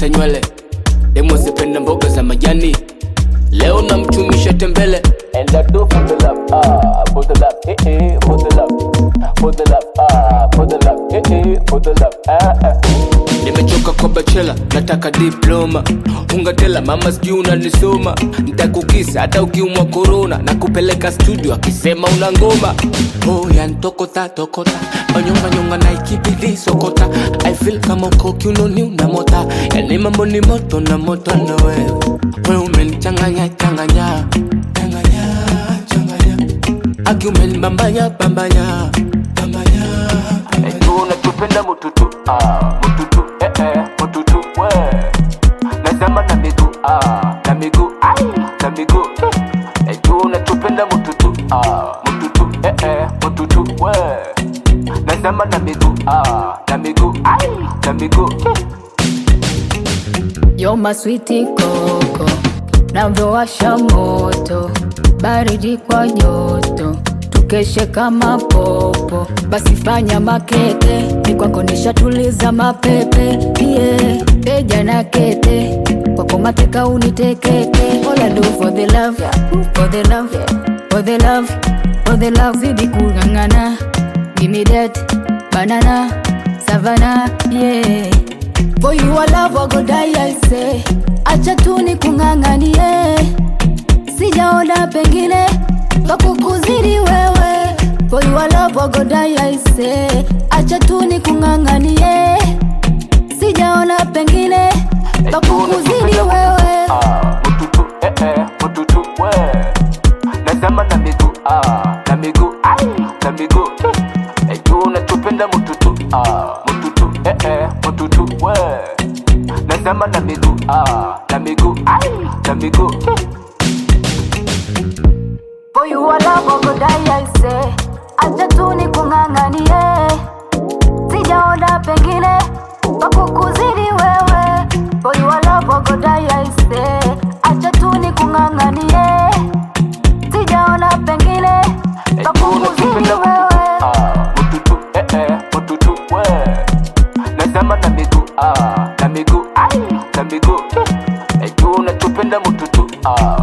kukata nywele demo sipenda mboga za majani leo namchumisha tembele And I do for the love, ah, for the love, eh, eh, for the love, for the love, ah, for the love, eh, eh, for the love, ah, ah. Nimechoka kwa bachela, nataka diploma. Ungatela mama, sijui unanisoma, nitakukisa hata ukiumwa korona, na kupeleka studio akisema una ngoma. Oh, yantokota tokota, onyonga nyonga na ikibidi sokota. I feel kama uko kiunoni unamota, yani mambo ni moto na moto na wewe, wewe umenichanganya changanya changanya changanya, aki umenibambanya bambanya bambanya. Ejua unachopenda mututu, ah, mututu, eh eh, mututu, we. Nasema na miguu, ah, na miguu, ai, na miguu. Ejua unachopenda mututu, ah, mututu, eh eh, mututu, we. Nasema na miguu, ah, na miguu, ai, na miguu. Yo maswiti koko navyowasha moto baridi kwa joto tukeshe kama popo basi fanya makeke ni kwako nishatuliza mapepe yeah. teja na kete kwako mateka unitekete all I do for the love for the love for the love for the love zidi kung'ang'ana give me that banana savana yeah For you a love I go die I say Acha tu ni kung'ang'anie Sijaona pengine pa kukuzidi wewe For you a love I go die I say Acha tu ni kung'ang'anie Sijaona pengine pa kukuzidi wewe Ah, mututu, eh eh, mututu, we. Nasema na miguu, ah, na miguu, ai, na miguu. Ejua unachopenda mututu, ah, mututu, eh eh, mututu, we. Nasema na miguu, ah, na miguu, ai, na miguu. For you a love I go die I say Acha tu ni kung'ang'anie Sijaona pengine pa kukuzidi wewe For you a love I go die I say Acha tu ni kung'ang'anie Sijaona pengine pa Ejua kukuzidi unachopenda mututu, wewe ah, mututu, eh eh, mututu, we. Nasema na miguu, ah, na miguu, ai, na miguu. Ejua unachopenda mututu, ah,